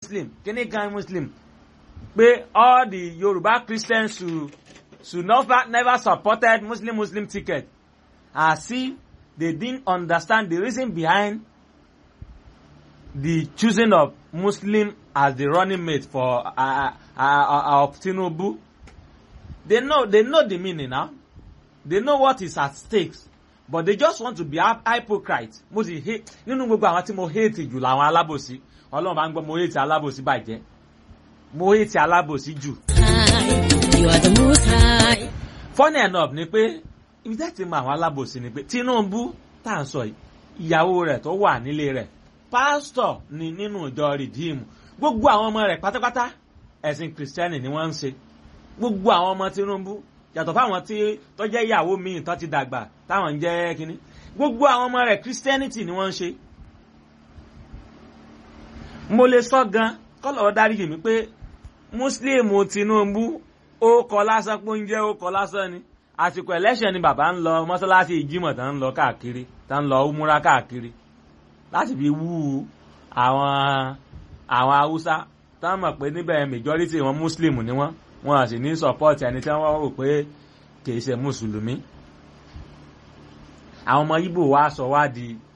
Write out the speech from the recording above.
muslim kíní kan muslim pé all the yorùbá christians should should never never supported muslim muslim ticket as if they didn't understand the reason behind the choosing of muslim as the running mate for uh, uh, uh, of tinubu they know they know the meaning now they know what is at stake but they just want to be hypocrite mo sì hate nínú gbogbo àwọn tí mo hate jù làwọn alábòsí ọlọ́run bá ń gbọ́ mo hate alábòsí bàjẹ́ mo hate alábòsí jù. You are the most high. funny enough ni pé ibi tẹ́ ti mọ àwọn alábòsí ni pé tinubu tá à ń sọ yìí ìyàwó rẹ̀ tó wà nílé rẹ̀ pásítọ̀ ni nínú ìjọ rìdíìmù gbogbo àwọn ọmọ rẹ̀ pátápátá ẹ̀sìn kìrìsìtẹ́nì ni wọ́n ń ṣe gbogbo àwọn ọmọ tinubu yàtọ̀ fáwọn tí tó jẹ́ ìyàwó míì tó ti dàgbà táwọn ń jẹ́ kínní gbogbo àwọn ọmọ rẹ̀ christianity ni wọ́n ń ṣe. mo lè sọ gan kọ́lọ̀ dáríjì mi pé muslim tinubu ó kọ lásán pé oúnjẹ ó kọ lásán ni àsìkò election ni bàbá ń lọ mọ́sálásí ìjímọ̀ tá ń lọ káàkiri tá ń lọ múra káàkiri láti fi wú àwọn àwọn haúsá tá mọ̀ pé níbẹ̀ majority wọn muslim ni wọ́n wọn à sì ní support ẹni tí wọ́n rò pé kìí ṣe mùsùlùmí àwọn ọmọ ibo wa sọ wá di